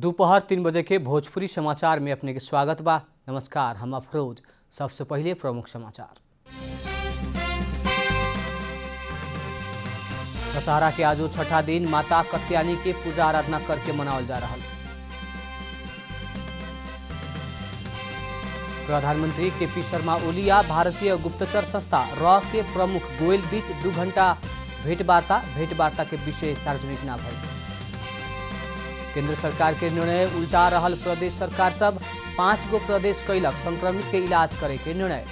दोपहर तीन बजे के भोजपुरी समाचार में अपने के स्वागत बा नमस्कार हम अफरोज सबसे पहले प्रमुख समाचार दशहरा के आजो छठा दिन माता कत्यानी के पूजा आराधना करके मनावल जा रहा प्रधानमंत्री के पी शर्मा ओलिया भारतीय गुप्तचर संस्था रॉ के प्रमुख गोयल बीच दू घंटा भेंटवार्ता भेंटवार्ता के विषय सार्वजनिक ना भइल केंद्र सरकार के निर्णय उल्टा रहल प्रदेश सरकार सब पांच गो प्रदेश कैलक संक्रमित के इलाज करे के निर्णय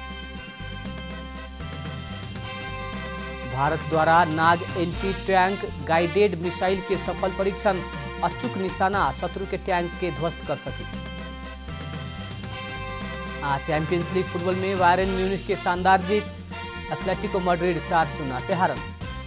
भारत द्वारा नाग एंटी टैंक गाइडेड मिसाइल के सफल परीक्षण अचूक निशाना शत्रु के टैंक के ध्वस्त कर सके आज चैंपियंस लीग फुटबॉल में वायरन म्यूनिख के शानदार जीत एथलेटिको मैड्रिड चार शून्य से हारन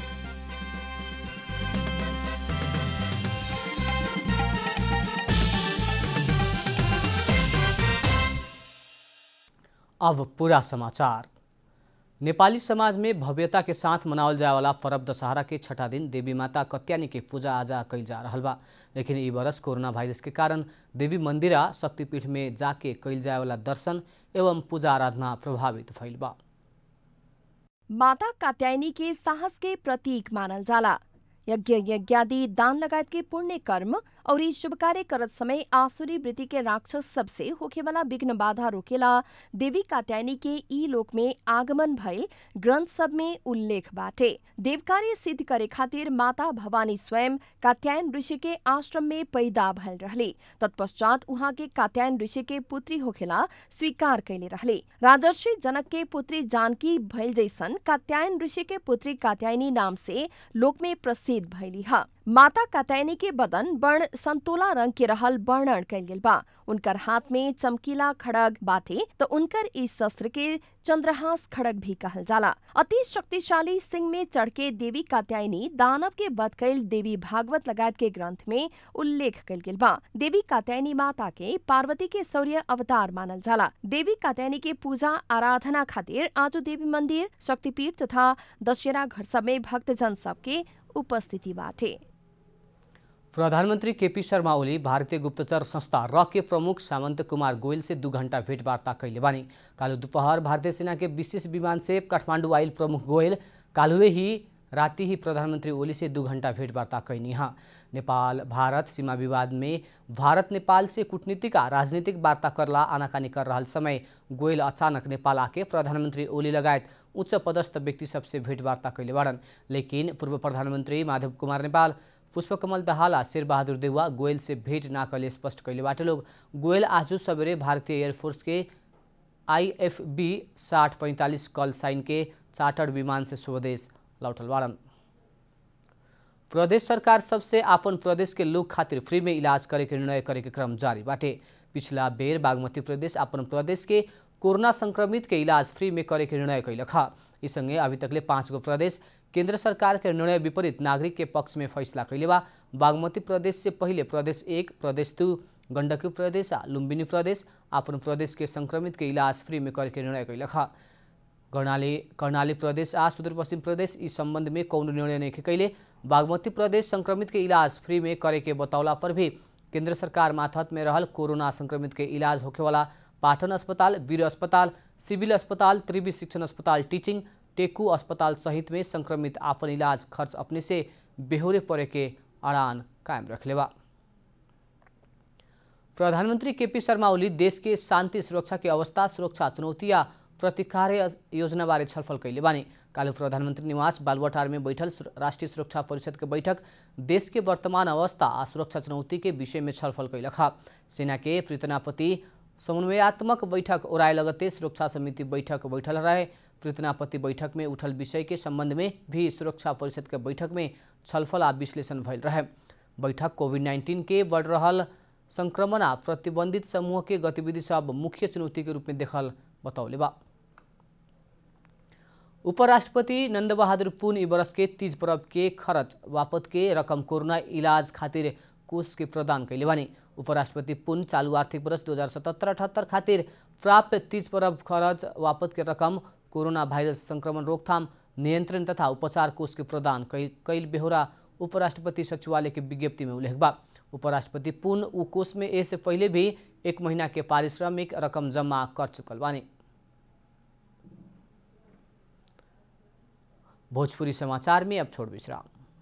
अब पूरा समाचार नेपाली समाज में भव्यता के साथ मनावल जाए वाला पर्व दशहरा के छठा दिन देवी माता कत्यानी के पूजा आजा कइल जा रहल बा लेकिन ई बरस कोरोना वायरस के कारण देवी मंदिरा शक्तिपीठ में जाके कइल जाए वाला दर्शन एवं पूजा आराधना प्रभावित भइल बा माता कात्यायनी के साहस के प्रतीक मानल जाला यज्ञ यज्ञादि दान लगायत के पुण्य कर्म और ई शुभ कार्य करत समय आसुरी वृत्ति के राक्षस सबसे होखे वाला विघ्न बाधा रोकेला देवी कात्यायनी के ई लोक में आगमन भइल ग्रंथ सब में उल्लेख बाटे देव कार्य सिद्ध करे खातिर माता भवानी स्वयं कात्यायन ऋषि के आश्रम में पैदा भइल रहले तत्पश्चात उहाँ के कात्यायन ऋषि के पुत्री होखेला स्वीकार कैले रहले राजर्षि जनक के पुत्री जानकी भइल जैसन कात्यायन ऋषि के पुत्री कात्यायनी नाम से लोक में प्रसिद्ध भइली ह माता कात्यायनी के बदन वर्ण संतोला रंग के रहल वर्णन कैल गेल बा उनकर हाथ में चमकीला खड़ग बाटे तो उनकर इस शस्त्र के चंद्रहास खड़ग भी कहल जाला अति शक्तिशाली सिंह में चढ़ के देवी कात्यायनी दानव के बध कैल देवी भागवत लगायत के ग्रंथ में उल्लेख कैल गेल बा देवी कात्यायनी माता के पार्वती के शौर्य अवतार मानल जाला देवी कात्यायनी के पूजा आराधना खातिर आजो देवी मंदिर शक्तिपीठ तथा दशहरा घर सब में भक्तजन सबके उपस्थिति बाटे प्रधानमंत्री केपी शर्मा ओली भारतीय गुप्तचर संस्था रॉ के प्रमुख सामंत कुमार गोयल से दू घंटा भेंटवार्ता कैले बानी कालू दोपहर भारतीय सेना के विशेष विमान से काठमांडू आयल प्रमुख गोयल कालुए ही राति ही प्रधानमंत्री ओली से दू घंटा भेंटवार्ता कैनी हाँ नेपाल भारत सीमा विवाद में भारत नेपाल से कूटनीतिक आ राजनीतिक वार्ता करला आनाकानी कर रहा समय गोयल अचानक नेपाल आके प्रधानमंत्री ओली लगायत उच्च पदस्थ व्यक्ति सबसे भेंटवार्ता कैले बाड़न लेकिन पूर्व प्रधानमंत्री माधव कुमार नेपाल पुष्पकमल दहाला शेरबहादुर देउवा गोयल से भेंट ना कले स्पष्ट कैले बाटे लोग गोयल आज सवेरे भारतीय एयरफोर्स के आईएफबी साठ पैंतालीस कल साइन के चार्टर्ड विमान से स्वदेश लौटल बाड़न प्रदेश सरकार सबसे आपन प्रदेश के लोग खातिर फ्री में इलाज करे के निर्णय करे के क्रम जारी बाटे पिछला बेर बागमती प्रदेश अपन प्रदेश के कोरोना संक्रमित के इलाज फ्री में करे के निर्णय कैलक ह इस संगे अभी तकले पाँच गो प्रदेश केंद्र सरकार के निर्णय विपरीत नागरिक के पक्ष में फैसला कैले बा बागमती प्रदेश से पहले प्रदेश एक प्रदेश दू गंडकी प्रदेश आ लुम्बिनी प्रदेश अपन प्रदेश के संक्रमित के इलाज फ्री में करे के निर्णय कैलक ह कर्णाली कर्णाली प्रदेश आ सुदूरपश्चिम प्रदेश इस संबंध में कौन निर्णय नहीं कैले बागमती प्रदेश संक्रमित के इलाज फ्री में करे के बतौला पर भी केंद्र सरकार माथत में रहल कोरोना संक्रमित के इलाज होखे वाला पाटन अस्पताल वीर अस्पताल सिविल अस्पताल त्रिवी शिक्षण अस्पताल टीचिंग टेकू अस्पताल सहित में संक्रमित आपन इलाज खर्च अपने से बेहोरे पड़े के अड़ान कायम रखले बा प्रधानमंत्री केपी शर्मा ओली देश के शांति सुरक्षा के अवस्था सुरक्षा चुनौती या प्रतिकार्य योजना बारे छलफल कैले बानी कालू प्रधानमंत्री निवास बालुवाटार में बैठल राष्ट्रीय सुरक्षा परिषद के बैठक देश के वर्तमान अवस्था आ सुरक्षा चुनौती के विषय में छलफल कैलक सेना के प्रीतनापति समन्वयात्मक बैठक ओराय लगते सुरक्षा समिति बैठक बैठल रहे प्रीतनापति बैठक में उठल विषय के संबंध में भी सुरक्षा परिषद के बैठक में छलफल आ विश्लेषण भइल रहे बैठक कोविड नाइन्टीन के बढ़ रहल संक्रमण आ प्रतिबंधित समूह के गतिविधि सब मुख्य चुनौती के रूप में देखल बतौले बा उपराष्ट्रपति नंद बहादुर पुन ई बरस के तीज पर्व के खर्च वापत के रकम कोरोना इलाज खातिर कोष के प्रदान कैले बानी उपराष्ट्रपति पुन चालू आर्थिक वर्ष दो हजार सतहत्तर अठहत्तर खातिर प्राप्त तीज पर्व खर्च वापत के रकम कोरोना भाइरस संक्रमण रोकथाम नियन्त्रण तथा उपचार कोष के प्रदान कैल बेहोरा उपराष्ट्रपति सचिवालय के विज्ञप्ति में उल्लेख बा उपराष्ट्रपति पुन उ कोष में इससे पहले भी एक महीना के पारिश्रमिक रकम जमा कर चुकल बानी भोजपुरी समाचार में अब छोड़ विश्राम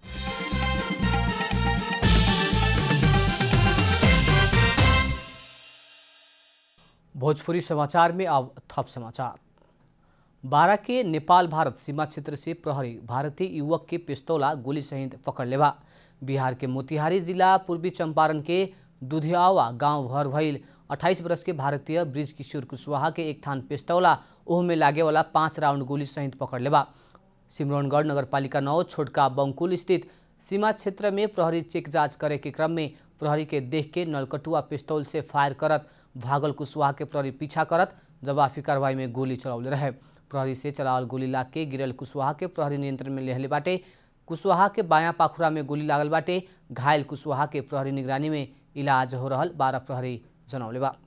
भोजपुरी समाचार में अब थप समाचार बारह के नेपाल भारत सीमा क्षेत्र से प्रहरी भारतीय युवक के पिस्तौला गोली सहित पकड़ लेवा बिहार के मोतिहारी जिला पूर्वी चंपारण के दुधियावा गांव घर भइल 28 वर्ष के भारतीय ब्रिज किशोर कुशवाहा के एक थान पिस्तौला ओह में लागे वाला पाँच राउंड गोली सहित पकड़ लेवा सिमरौनगढ़ नगरपालिका नौ छोटका बंकुल स्थित सीमा क्षेत्र में प्रहरी चेक जांच करे के क्रम में प्रहरी के देख के नलकटुआ पिस्तौल से फायर करत भागल कुशवाहा के प्रहरी पीछा करत जवाफी कार्रवाई में गोली चलावले रहे प्रहरी से चलावल गोली लाग के गिरल कुशवाहा के प्रहरी नियंत्रण में लेहले बाटे कुशवाहा के बायां पाखुरा में गोली लागल बाटे घायल कुशवाहा के प्रहरी निगरानी में इलाज हो रहल बारह प्रहरी जनौले बा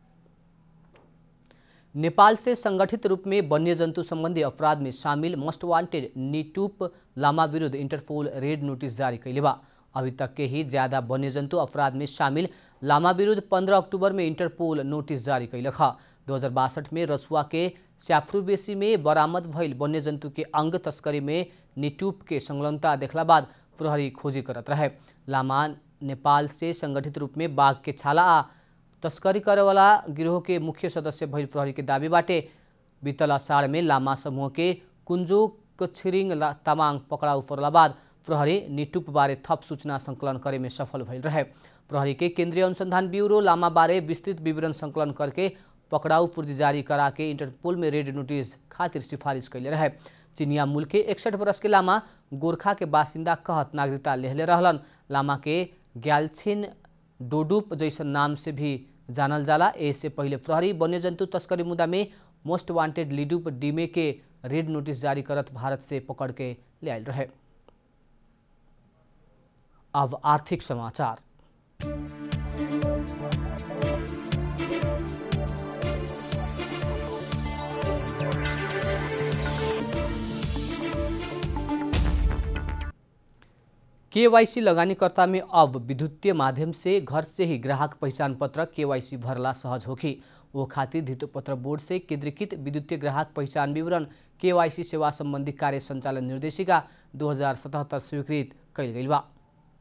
नेपाल से संगठित रूप में वन्यजंतु संबंधी अपराध में शामिल मोस्ट वांटेड नीटूप लामा विरुद्ध इंटरपोल रेड नोटिस जारी कैले बा अभी तक के ही ज्यादा वन्यजंतु अपराध में शामिल लामा विरुद्ध 15 अक्टूबर में इंटरपोल नोटिस जारी कैलक दो हजार बासठ में रसुआ के स्याफ्रुबेसी में बरामद भइल वन्यजंतु के अंग तस्करी में निटूप के संलग्नता देखला बाद प्रहरी खोजी करत रहे लामा नेपाल से संगठित रूप में बाघ के छाला आ तस्करी करे वाला गिरोह के मुख्य सदस्य भइल प्रहरी के दावी बाटे बीतल अषाढ़ में लामा समूह के कुंजो कछिरिङ तामाङ पकड़ाउ पर्ला बाद प्रहरी निटुप बारे थप सूचना संकलन करे में सफल भइल रहे प्रहरी के केंद्रीय अनुसंधान ब्यूरो लामा बारे विस्तृत विवरण संकलन करके पकड़ाउ पूर्ति जारी करा के इंटरपोल में रेड नोटिस खातिर सिफारिश कैले रहे चिनिया मूल के इकसठ बरस के लामा गोरखा के बासिंदा कहत नागरिकता लेहले रहलन लामा के ग्यालछिन डोडुप जैसन नाम से भी जानल जाला इससे पहले प्रहरी वन्यजंतु तस्करी मुद्दा में मोस्ट वांटेड लिडुप डीमे के रेड नोटिस जारी करत भारत से पकड़ के ले आयल रहे अब आर्थिक समाचार केवाईसी लगानीकर्ता में अब विद्युतीय माध्यम से घर से ही ग्राहक पहचान पत्र केवाईसी भरला सहज होखी वो खातिर धितोपत्र बोर्ड से केंद्रीकृत विद्युतीय ग्राहक पहचान विवरण केवाईसी सेवा संबंधी कार्य संचालन निर्देशिका दो स्वीकृत कैल गई बा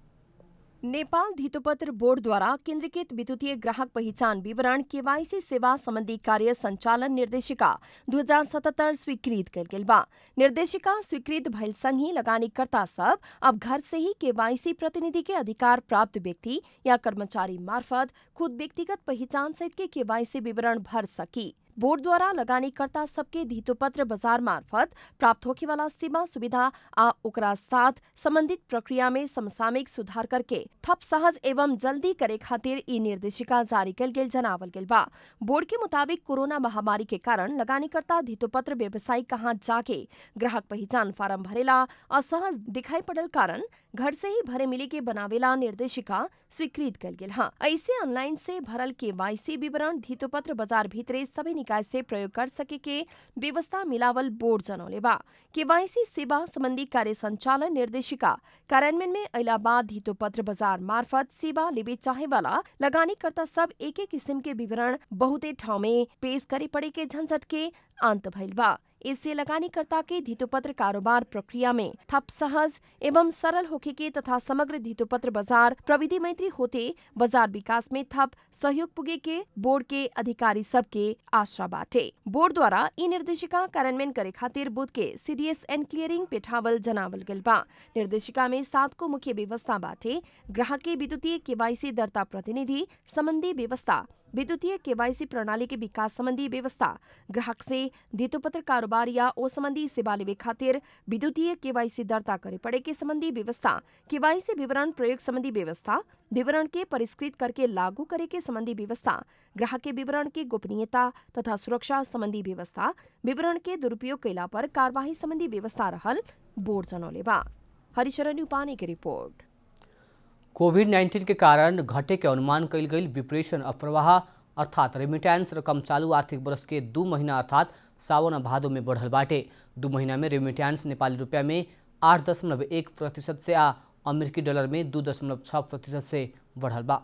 नेपाल धितोपत्र बोर्डद्वारा केन्द्रीकृत विद्युतीय ग्राहक पहिचान विवरण केवाईसी सेवा सम्बन्धी कार्य सञ्चालन निर्देशिका दुई हजार सतहत्तर स्वीकृत कयल गेल बा निर्देशिका स्वीकृत भइल सँगही लगानीकर्ता सब अब घर से ही केवाईसी प्रतिनिधि के अधिकार प्राप्त व्यक्ति या कर्मचारी मार्फत खुद व्यक्तिगत पहिचान सहित के केवाईसी विवरण भर सकी बोर्ड द्वारा लगानीकर्ता सबके धितोपत्र बाजार मार्फत प्राप्त होखे वाला सीमा सुविधा आ ओकरा साथ संबंधित प्रक्रिया में समसामयिक सुधार करके थप सहज एवं जल्दी करे खातिर ई निर्देशिका जारी कल गेल जनावल गेल बा बोर्ड के मुताबिक कोरोना महामारी के कारण लगानीकर्ता धितोपत्र व्यवसायी कहाँ जाके ग्राहक पहचान फार्म भरेला असहज दिखाई पड़ल कारण घर से ही भरे मिले के बनावेला निर्देशिका स्वीकृत कल गेल हाँ ऐसे ऑनलाइन से भरल के वाईसी विवरण धितोपत्र बाजार भीतरे सभी निकाय से प्रयोग कर सके के व्यवस्था मिलावल बोर्ड जनौले बा केवाईसी सेवा संबंधी कार्य संचालन निर्देशिका कार्यान्वयन में अला बाद धितोपत्र बाजार मार्फत सेवा लेबे चाहे वाला लगानीकर्ता सब एक एक किस्म के विवरण बहुते ठाव में पेश करे पड़े के झंझट के अंत भइल बा इससे लगानीकर्ता के धितोपत्र कारोबार प्रक्रिया में थप सहज एवं सरल होखे के तथा समग्र धितोपत्र बाजार प्रविधि मैत्री होते बाजार विकास में थप सहयोग पुगे के बोर्ड के अधिकारी सबके आशा बाटे बोर्ड द्वारा ई निर्देशिका कार्यान्वयन करे खातिर बुध के सीडीएस एंड क्लियरिंग पेठावल जनावल गल बा निर्देशिका में सात को मुख्य व्यवस्था बाटे ग्राहक के विद्युतीय केवाईसी दर्ता प्रतिनिधि संबंधी व्यवस्था विद्युतीय केवाईसी प्रणाली के विकास संबंधी व्यवस्था ग्राहक से धितोपत्र कारोबार या ओ संबंधी सेवा लेवे खातिर विद्युतीय केवाईसी दर्ता करे पड़े के संबंधी व्यवस्था केवाईसी विवरण प्रयोग संबंधी व्यवस्था विवरण के परिष्कृत करके लागू करे के संबंधी व्यवस्था ग्राहक के विवरण के गोपनीयता तथा सुरक्षा संबंधी व्यवस्था विवरण के दुरुपयोग कैला पर कार्यवाही संबंधी व्यवस्था रहल बोर्ड जनौले बा हरिशरण उपाने की रिपोर्ट कोभिड नाइन्टीन के कारण घटे के अनुमान कल गई विप्रेशन अप्रवाह अर्थात रेमिटेंस रकम चालू आर्थिक वर्ष के दू महीना अर्थात सावन आ भादो में बढ़ल बाटे दू महीना में रेमिटेंस नेपाली रुपया में आठ दशमलव एक प्रतिशत से आ अमेरिकी डॉलर में दू दशमलव छः प्रतिशत से बढ़ल बा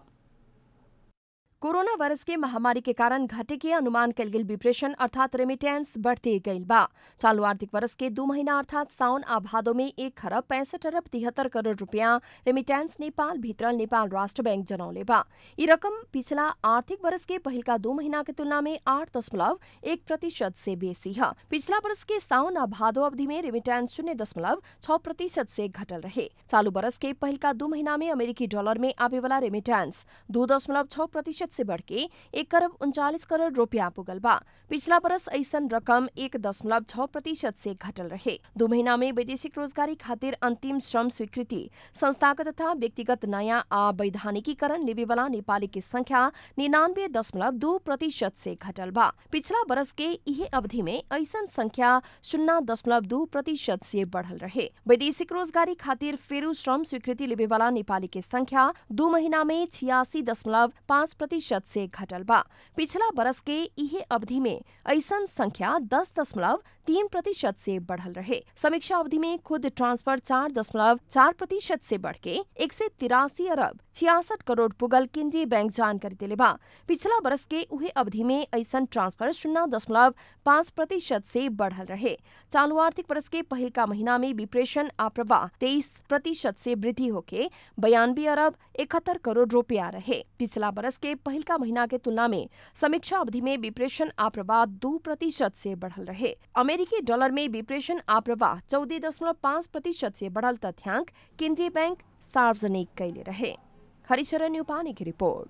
कोरोना वायरस के महामारी के कारण घटे के अनुमान कल गेल विप्रेशन अर्थात रेमिटेंस बढ़ते गईल बा चालू आर्थिक वर्ष के दू महीना अर्थात साउन आ भादो में एक खरब पैंसठ अरब तिहत्तर करोड़ रुपया रेमिटेंस नेपाल भीतरल नेपाल राष्ट्र बैंक जनौले बा ई रकम पिछला आर्थिक वर्ष के पहिलका दू महीना के तुलना में आठ दशमलव एक प्रतिशत से बेसी है पिछला वर्ष के साउन आ भादो अवधि में रेमिटेंस शून्य दशमलव छह प्रतिशत से घटल रहे चालू वर्ष के पहिलका दू महीना में अमेरिकी डॉलर में आवे वाला रेमिटेंस दू दशमलव छह प्रतिशत से बढ़ के एक करोड़ उनचालीस करोड़ रुपया पुगल बा पिछला बरस ऐसन रकम एक दशमलव छह प्रतिशत से घटल रहे दो महीना में वैदेशिक रोजगारी खातिर अंतिम श्रम स्वीकृति संस्थागत तथा व्यक्तिगत नयाँ आ वैधानिकीकरण लेवे वाला नेपाली की संख्या निन्यानवे दशमलव दू प्रतिशत से घटल बा पिछला बरस के इहे अवधि में ऐसन संख्या शून्य दशमलव दू प्रतिशत से बढ़ल रहे वैदेशिक रोजगारी खातिर फेरू श्रम स्वीकृति लेवे वाला नेपाली की संख्या दू महीना में छियासी दशमलव पाँच प्रतिशत से घटल बा पिछला बरस के इहे अवधि में ऐसन संख्या दस दशमलव तीन प्रतिशत से बढ़ल रहे समीक्षा अवधि में खुद ट्रांसफर चार दशमलव चार प्रतिशत से बढ़ के एक से तिरासी अरब छियासठ करोड़ पुगल केंद्रीय बैंक जानकारी दिले बा पिछला बरस के उहे अवधि में ऐसन ट्रांसफर शून्य दशमलव पाँच प्रतिशत से बढ़ल रहे चालू आर्थिक वर्ष के पहिलका महीना में विप्रेशन आ प्रवाह तेईस प्रतिशत से वृद्धि होके बयानबे अरब इकहत्तर करोड़ रुपया रहे पिछला बरस के पहिलका महीना के तुलना में समीक्षा अवधि में विप्रेशन आ प्रवाह दू प्रतिशत से बढ़ल रहे अमेरिकी डॉलर में विप्रेशन आ प्रवाह चौदह दशमलव पाँच प्रतिशत से बढ़ल तथ्यांक केंद्रीय बैंक सार्वजनिक कैले रहे हरिशरण यूपानी की रिपोर्ट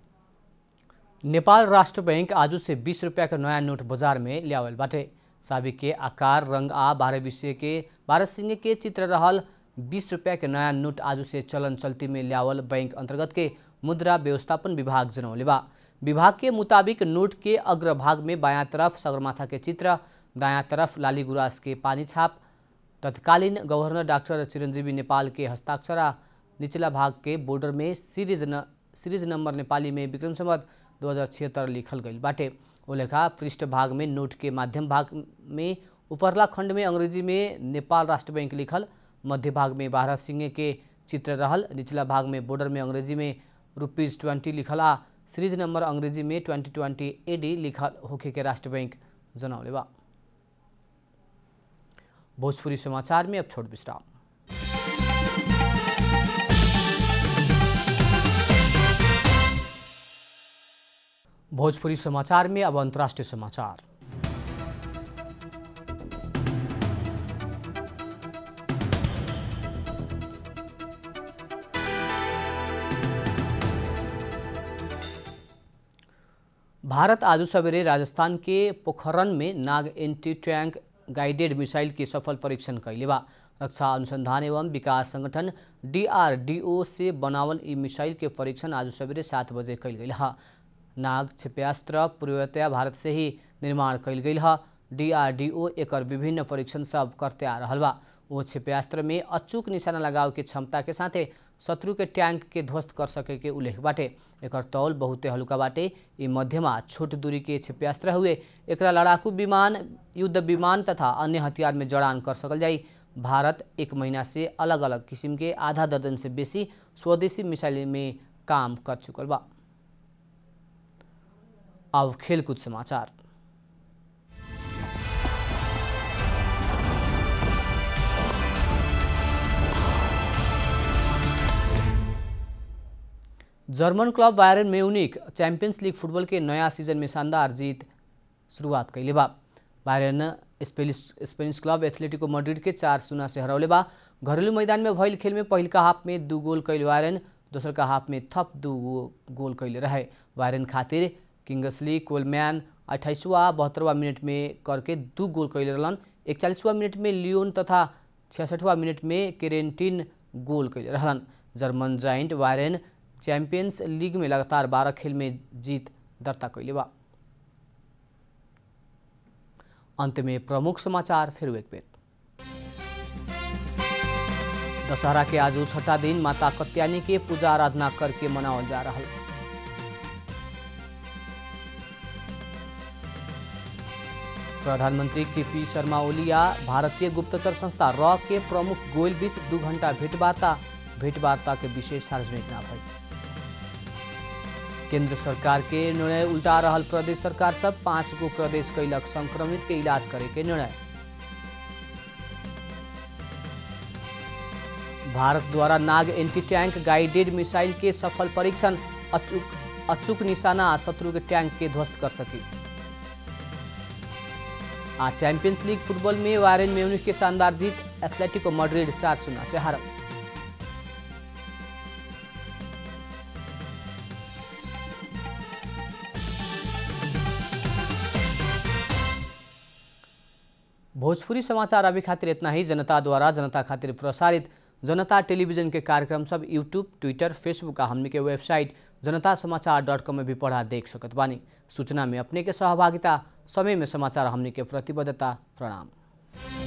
नेपाल राष्ट्र बैंक आजू से बीस रुपया के नया नोट बाजार में लियावल बाटे साबी के आकार रंग आ बारह विषय के बारह सिंह के चित्र रहल बीस रुपया के नया नोट आजू से चलन चलती में लियावल बैंक अंतर्गत के मुद्रा व्यवस्थापन विभाग जनौले बा विभाग के मुताबिक नोट के अग्रभाग में बायां तरफ सगरमाथा के चित्र दायां तरफ लाली गुराँस के पानी छाप तत्कालीन गवर्नर डॉक्टर चिरंजीवी नेपाल के हस्ताक्षर आ निचला भाग के बॉर्डर में सीरीज न सीरीज नंबर नेपाली में विक्रम संवत दो हज़ार छिहत्तर लिखल गई बाटे ओ लेखा पृष्ठ भाग में नोट के माध्यम भाग में उपरला खंड में अंग्रेजी में नेपाल राष्ट्र बैंक लिखल मध्य भाग में बारह सिंह के चित्र रहल निचला भाग में बॉर्डर में अंग्रेजी में रुपीज़ ट्वेंटी लिखल आ सीरीज नंबर अंग्रेजी में ट्वेंटी ट्वेंटी एडी लिखल होखे के राष्ट्र बैंक जनौले बा भोजपुरी समाचार में अब छोट विश्राम भोजपुरी समाचार में अब अंतर्राष्ट्रीय समाचार भारत आज सवेरे राजस्थान के पोखरन में नाग एंटी टैंक गाइडेड मिसाइल के सफल परीक्षण कैले बा रक्षा अनुसंधान एवं विकास संगठन डीआरडीओ से बनावल ई मिसाइल के परीक्षण आज सवेरे सात बजे कैल गई है नाग क्षेप्यास्त्र पूर्वतया भारत से ही निर्माण कैल गई है डीआरडीओ एकर विभिन्न परीक्षण सब करते आ रहा बा वो क्षेप्यास्त्र में अचूक निशाना लगाव के क्षमता के साथे शत्रु के टैंक के ध्वस्त कर सके के उल्लेख बाटे एकर तौल बहुते हल्का बाटे ई मध्यमा छोट दूरी के क्षेप्यास्त्र हुए एकरा लड़ाकू विमान युद्ध विमान तथा अन्य हथियार में जड़ान कर सकल जाई भारत एक महीना से अलग अलग किस्म के आधा दर्जन से बेसी स्वदेशी मिसाइल में काम कर चुकल बा अब खेलकूद समाचार German club Bayern Munich Champions League football के नया सीजन में शानदार जीत शुरुआत कैले बा Bayern Spanish Spanish club Atletico Madrid के चार शून्य से हरौले बा घरेलू मैदान में भइल खेल में पहिलका हाफ में दू गोल कैल बायरन दोसर का हाफ में थप दू गोल कैले रहे बायरन खातिर किंगसली कोलमैन अट्ठाईसवा बहत्तरवा मिनट में करके दू गोल कैले रहलन इकचालीसवा मिनट में लियोन तथा छियासठवा मिनट में केरेंटिन गोल कैले रहलन German giant Bayern Champions League में लगातार बारह खेल में जीत दर्ता कैले बा अंत में प्रमुख समाचार फिर एक बेर दशहरा के आज छठा दिन माता कत्यानी के पूजा आराधना करके मनावल जा रहा प्रधानमंत्री के पी शर्मा ओलिया भारतीय गुप्तचर संस्था रॉ के प्रमुख गोयल बीच दू घंटा भेंटवार्ता भेंटवार्ता के विशेष सार्वजनिक ना भई केंद्र सरकार के निर्णय उल्टा रहल प्रदेश सरकार सब पाँच गो प्रदेश कैलक संक्रमित के इलाज करे के निर्णय भारत द्वारा नाग एंटी टैंक गाइडेड मिसाइल के सफल परीक्षण अचूक अचूक निशाना शत्रु के टैंक के ध्वस्त कर सकी आज चैंपियंस लीग फुटबॉल में वायरन म्यूनिख के शानदार जीत एथलेटिको मैड्रिड चार शून्य से हारा भोजपुरी समाचार अभी खातिर इतना ही जनता द्वारा जनता खातिर प्रसारित जनता टेलीविजन के कार्यक्रम सब यूट्यूब ट्विटर फेसबुक आ हमनी के वेबसाइट जनता समाचार डॉट कॉम में भी पढ़ा देख सकत बानी सूचना में अपने के सहभागिता समय में समाचार हमनी के प्रतिबद्धता प्रणाम